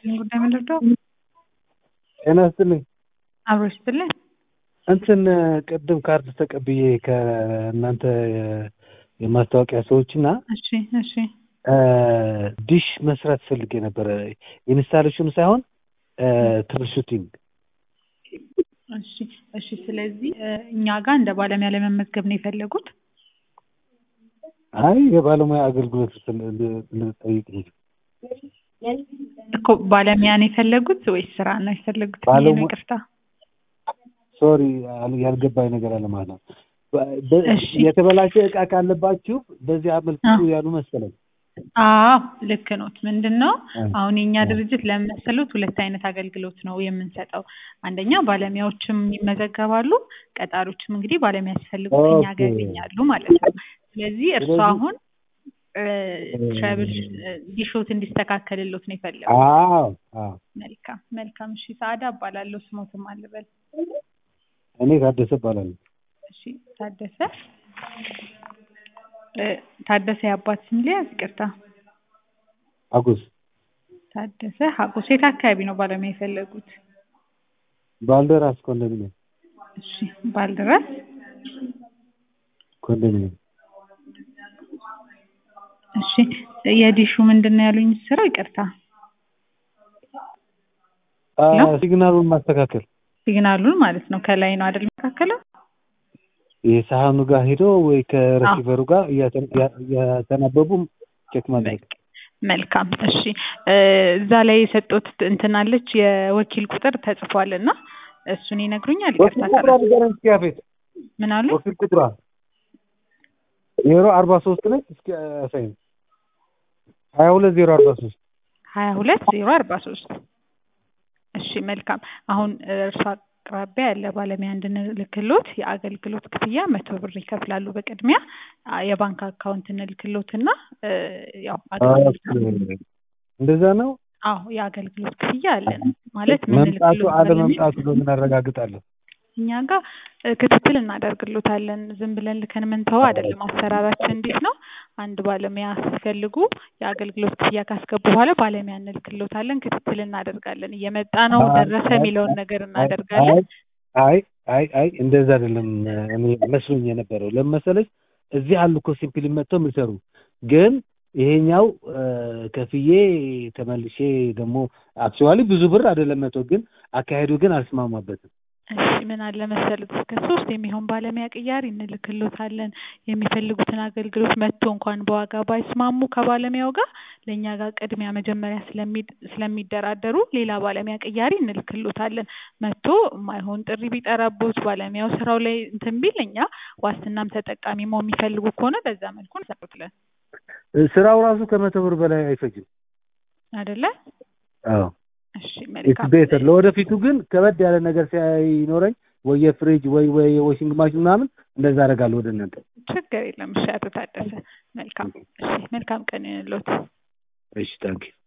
ይስጥልኝ ጉዳይ ምን ልርዳው? ጤና ይስጥልኝ። አብሮ ይስጥልኝ። እንትን ቅድም ካርድ ተቀብዬ ከእናንተ የማስታወቂያ ሰዎች እና እሺ እሺ ዲሽ መስራት ፈልጌ ነበረ። ኢንስታሌሽኑ ሳይሆን ትርሹቲንግ። እሺ እሺ። ስለዚህ እኛ ጋር እንደ ባለሙያ ለመመዝገብ ነው የፈለጉት? አይ የባለሙያ አገልግሎት ልጠይቅ እንጂ እኮ ባለሙያ ነው የፈለጉት ወይስ ስራ ነው የፈለጉት? ብዬ ነው ባለሙ- ይቅርታ። ሶሪ ያልገባኝ ነገር አለ ማለት ነው። በ- እሺ። የተበላሸ እቃ ካለባችሁ በዚህ አመልክቱ አዎ። ያሉ መሰለኝ። አዎ ልክ ኖት። ምንድን ነው አ- አሁን የእኛ አ- ድርጅት ለመሰሉት ሁለት አይነት አገልግሎት ነው የምንሰጠው። አንደኛ ባለሙያዎችም ይመዘገባሉ፣ ቀጣሪዎችም እንግዲህ ባለሙያ ሲፈልጉ ከኛ ጋር ኦኬ። ያገኛሉ ማለት ነው። ስለዚህ እርሱ ስለዚህ- አሁን ትራብል ዲሾት እንዲስተካከልሎት ነው የፈለጉት። አዎ አዎ። መልካም መልካም። እሺ ሰዓዳ እባላለሁ። ስሞትም አልበል። እኔ ታደሰ እባላለሁ። እሺ ታደሰ እ፣ ታደሰ የአባት ስም ሊያዝ ይቅርታ። አጉስ ታደሰ ሀጎስ የት አካባቢ ነው ባለሙያ የፈለጉት? ባልደራስ ኮንዶሚኒየም እሺ ባልደራስ ኮንዶሚኒየም እሺ የዲሹ ምንድን ነው ያሉኝ? ስራው ይቅርታ አ፣ ነው? ሲግናሉን ማስተካከል ሲግናሉን ማለት ነው ከላይ ነው አይደል መካከለው? የሳህኑ ጋር ሄዶ ወይ ከረሲቨሩ ጋር እያተ- እያ- እያተናበቡ ቼክ ማድረግ መልካም እሺ እ፣ እዛ ላይ የሰጡት እንትን አለች የወኪል ቁጥር ተጽፏል እና እሱን ይነግሩኛል? ይቅርታ ወኪል ቁጥሯ ካለ ንገረኝ እስኪ ያፌት። ምን አሉ? ወኪል ቁጥሯ ዜሮ አርባ ሶስት ነች። እስኪ አሳይኝ። ሀያ ሁለት ዜሮ አርባ ሶስት ሀያ ሁለት ዜሮ አርባ ሶስት እሺ መልካም አሁን እርሷ አቅራቢያ ያለ ባለሙያ እንድንልክሎት የአገልግሎት ክፍያ መቶ ብር ይከፍላሉ በቅድሚያ አ፣ የባንክ አካውንት እንልክሎት እና እ፣ ያው አገልግሎት እንደዛ ነው። አዎ የአገልግሎት ክፍያ አለን ማለት መምጣቱ ምንልክሎት አለመምጣቱ በምን አረጋግጣለሁ? እኛ ጋር እ፣ ክትትል እናደርግሎታለን። ዝም ብለን ልከን ምንተው አይደለም። አሰራራችን እንዴት ነው? አንድ ባለሙያ ሲፈልጉ የአገልግሎት ክፍያ ካስገቡ በኋላ ባለሙያ እንልክሎታለን። ክትትል እናደርጋለን። እየመጣ ነው ደረሰ የሚለውን ነገር እናደርጋለን። አይ አይ አይ እንደዛ አይደለም። እኔ መስሎኝ የነበረው ለምን መሰለሽ እዚህ አሉ እኮ ሲምፕሊ መጥተው የሚሰሩ ግን ይሄኛው እ፣ ከፍዬ ተመልሼ ደግሞ አክቹዋሊ ብዙ ብር አይደለም መቶ ግን አካሄዱ ግን አልስማማበትም። እሺ ምን አለ መሰሉት እስከ ሶስት የሚሆን ባለሙያ ቅያሪ እንልክሎታለን። የሚፈልጉትን አገልግሎት መጥቶ እንኳን በዋጋ ባይስማሙ ከባለሙያው ጋር ለእኛ ጋር ቅድሚያ መጀመሪያ ስለሚ- ስለሚደራደሩ ሌላ ባለሙያ ቅያሪ እንልክሎታለን። መጥቶ የማይሆን ጥሪ ቢጠራቦት ባለሙያው ስራው ላይ እንትን ቢል እኛ ዋስትናም ተጠቃሚ መሆን የሚፈልጉ ከሆነ በዛ መልኩ እንሰሩትለን እ፣ ስራው ራሱ ከመቶ ብር በላይ አይፈጅም። አይደለ? አዎ እሺ ኢትስ መልካም ቤተር። ለወደፊቱ ግን ከበድ ያለ ነገር ሲኖረኝ ወይ የፍሪጅ ወይ ወይ የዋሽንግ ማሽን ምናምን እንደዛ አደርጋለሁ ወደ እናንተ። ችግር የለም። እሺ አቶ ታደሰ መልካም እሺ መልካም ቀን ይሁንልዎት። እሺ ታንኪ